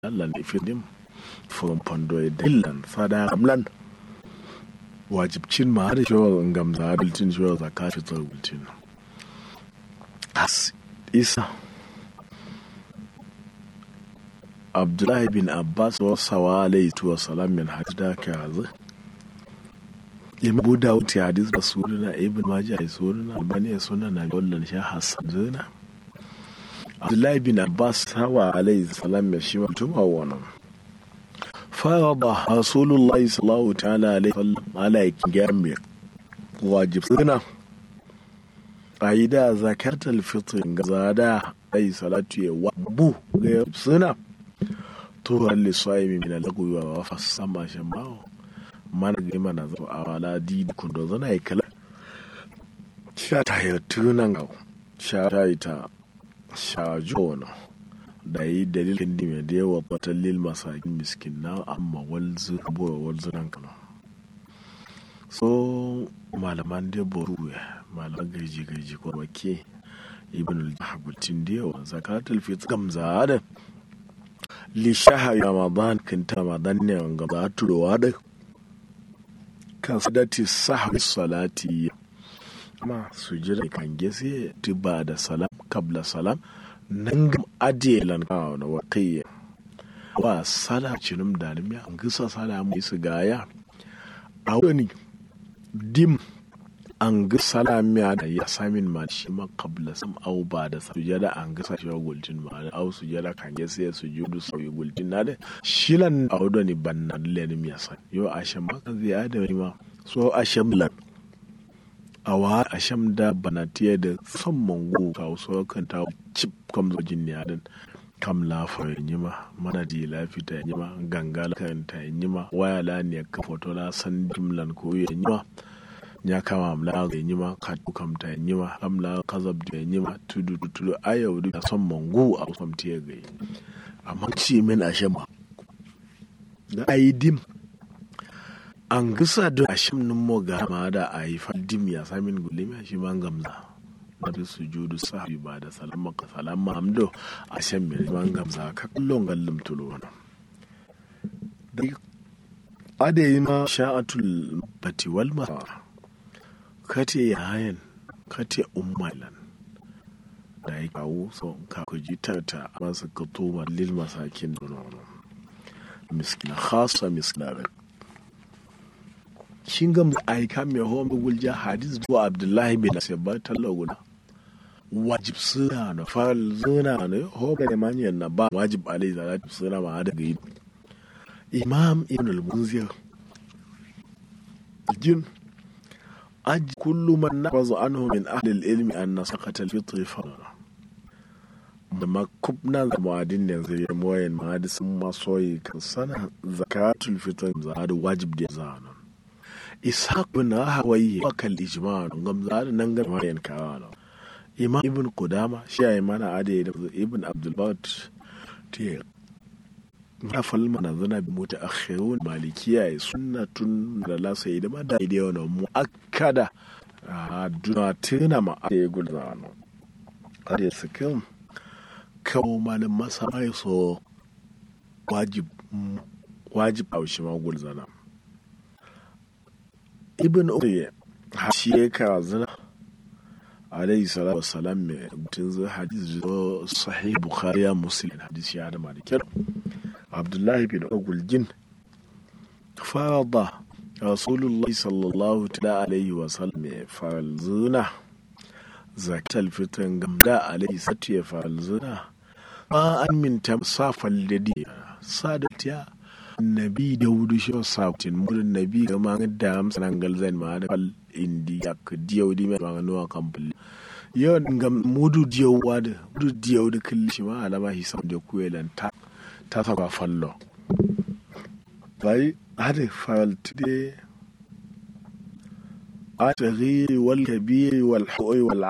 lan ifidim from pondo dillan fada amlan wajibcin ma har shi gamza biltin shi zakka fi tsargutin as isa abdullahi bin abbas wa sawa alayhi wa salam min hadda ka hazu imam dawud ya hadis da sunana ibn majah ya sunana albani ya sunana wallan sha hasan zuna abdullahi bin abbas sawa alayhi salam ya shi mutum a wannan فرض رسول الله صلى الله تعالى عليه وسلم على جامع واجب سنة أيدا ذكرت الفطر زادا أي صلاة وابو غير سنة طهرا للصائم من اللغو وفصم شماو mana ga mana zo a wala di kundo zana yi kala sha ta yi tunan ga sha ta yi ta sha jona da yi dalilin dime da yawa wata lil masakin miskin na amma walzu abuwa walzu nan kano so malaman da boru malaman gaji gaji ko wake ibn al-habutin da yawa zakatul fitr gamza da li shahar ramadan kan ta ramadan ne ga ba turowa da kan sadati sahwi salati ma sujira kan gese tiba da salam kabla salam nan gam adiye lan kawo na wakayya wa sala cinum da nim ya ngisa sala mu isu gaya a wani dim an ga sala miya da ya samin ma shi ma kabla sam au ba da sujada an ga sa shi gultin ma da au sujada kan ga sai sujudu sauyi gultin na da shilan au da ni banna len miya san yo asham ma kan zai da ma so asham lan awa asham da banatiya da son mango ka so kan ta chip kam zo jin ya dan kam lafa yi ma mana di lafita yi ma ganga kan ta yi ma waya la ne ka foto la san jimlan ko yi ma ya kama amla ga yi ma ka kam ta yi ma amla kazab da yi ma tudu tudu ayau da son mango a son tiya ga yi amma ci min asham da ayi dim an gisa da ashim nin mo ga ma da a yi faddim ya samin gulimi shi man gamza na da sujudu sahabi ba da salama ka salama hamdo a shan mai man gamza ka kullum gallum tulo na da adayi ma sha'atul bati wal mara kate yayan kate ummailan da ya kawo so ka kuji tarta masu ka toma lil masakin donono miskina khasa miskina shin gam aika mai hawan gulja hadis zuwa abdullahi bin sabbar talaguna wajib suna na fal zuna ne hoba da manyan na ba wajib alai salatu suna ma da gayi imam ibn al-munzir jin aj kullu man nafazu anhu min ahli al-ilmi an nasaqata al-fitr farra da makubna da muadin da zai moyen mahadisin masoyi kan sana zakatul fitr za da wajib da zana ishaq bin hawaye wakal ijma ngam za da nan ga mayan kawana imam ibn qudama shi ayi mana ade da ibn abdul bat te na falma na zana bi mota akhirun malikiya ya sunnatun da la sai da ma da ide wannan muakkada a duna tuna ma ade gulza no ade sikin kawo malin masa mai so wajib wajib a shi ma gulzana ibn umayya shi ya kawo zina alayhi salatu wassalam mai mutum zai hadis zo sahih bukhari ya muslim hadis ya da malikin abdullahi bin ogulgin farada rasulullahi sallallahu ta'ala alaihi wasallam ya faral zina zakat alfitan gamda alaihi sati ya faral zina ma an minta safal da diya sadatiya nabi da wudu shi sautin murin nabi ga ma da amsa nan galzan ma da fal indi ya ka diyo di ma ga nuwa kampul yo ga mudu diyo wada mudu diyo da kulli shi ma alama hisab da kuelan ta ta saba fallo bai hade fal tide ataghi wal kabir wal hu'i wal